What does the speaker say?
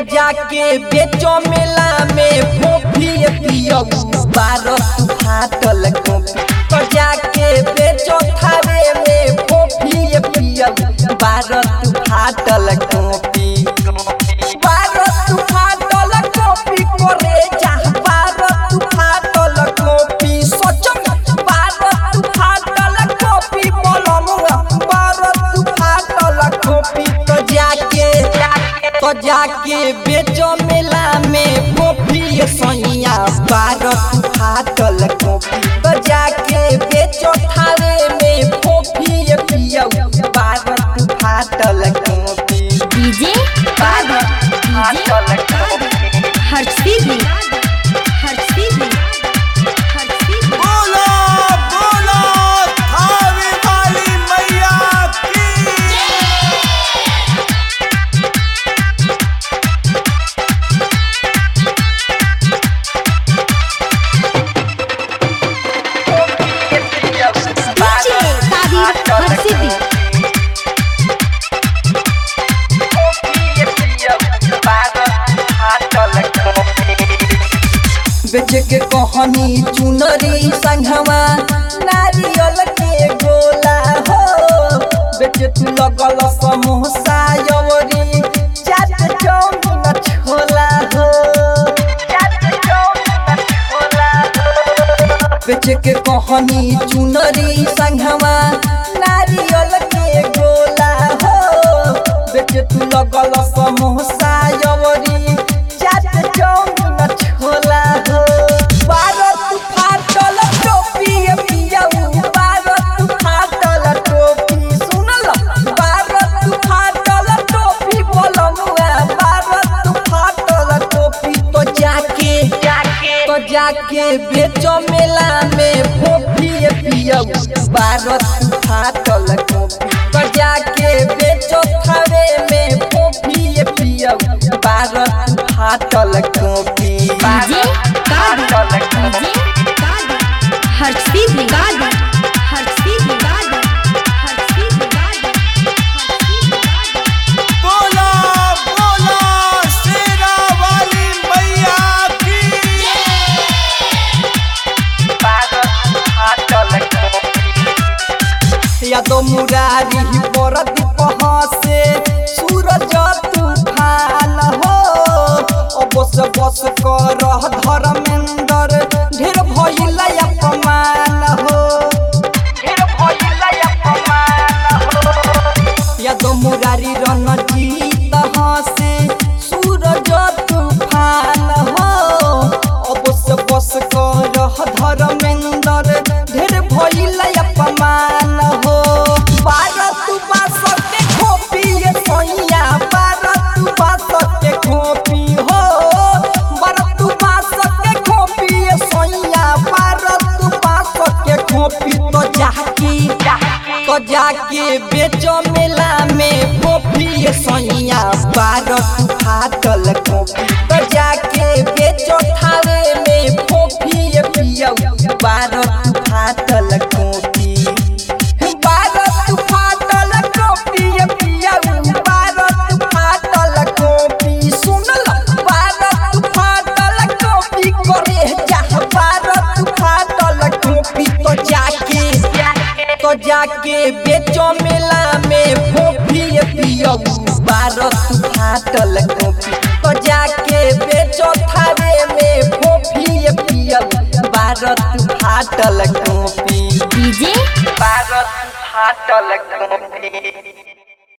जाके बेचो मेला में फोफी पियो बारह फाटल कॉपी तो जाके बेचो थावे में फोफी पियो बारह फाटल कॉपी बारह फाटल कॉपी करे जा बारह फाटल कॉपी सोचो बारह फाटल कॉपी बोलमुआ बारह फाटल कॉपी तो जाके तो जाके बेचो मेला में कॉफी सैया बारह फाटल कॉफी तो जाके बेचो थावे में कॉफी पियो बारह फाटल कॉफी डीजे बारह फाटल कॉफी हर्षदीप हर्षदीप हर्षदीप बोलो बोलो थावे वाली मैया की डीजे ताबीर हर्षदीप बेच के कहानी चुनरी संघवा नारियल के गोला हो बेच तू लगल समोसा यवरी चाट चौमिन छोला हो चाट चौमिन छोला हो बेच के कहानी चुनरी संघवा नारियल के गोला हो बेच तू लगल समोसा यवरी चाट चौमिन छोला हो बारह तू फाटल टोपी पियऊ बारह तू फाटल टोपी सुनल बारह तू फाटल टोपी बोलमुआ बारह तू फाटल टोपी तो जाके तो जाके बेचो मेला में फोफी पियऊ बारह तू फाटल टोपी तो जाके बेचो थावे में फोफी पियऊ बारह तू फाटल टोपी डीजे ताबीर डीजे ताबीर हर्षदीप हर्षदीप हर्षदीप बोलो बोलो शेरा वाली मैया की यादो मुरारी बरद पहसे सूरज तूफान हो अबस बस कर धर्मेंद्र ढेर भइल अपमान हो ढेर भइल अपमान हो यादो मुरारी रणजीत हसे सूरज तूफान हो अबस बस कर धर्मेंद्र ढेर भइल अपमान हो भारत बास के खोपी ये सैया भारत बास के खोपी हो भारत बास के खोपी ये सैया भारत बास के खोपी तो जाके तो जाके बेचो मेला में खोपी ये सैया भारत फाटल खोपी तो जाके बेचो थावे में खोपी ये पियो भारत फाटल खोपी भारत फाटल कॉपी पियऊ भारत फाटल कॉपी सुनल भारत फाटल कॉपी करे जा भारत फाटल कॉपी तो जाके तो जाके बेचो मेला में फोफी पियऊ भारत फाटल कॉपी तो जाके बेचो थावे में फोफी पियऊ भारत फाटल कॉपी डीजे भारत फाटल कॉपी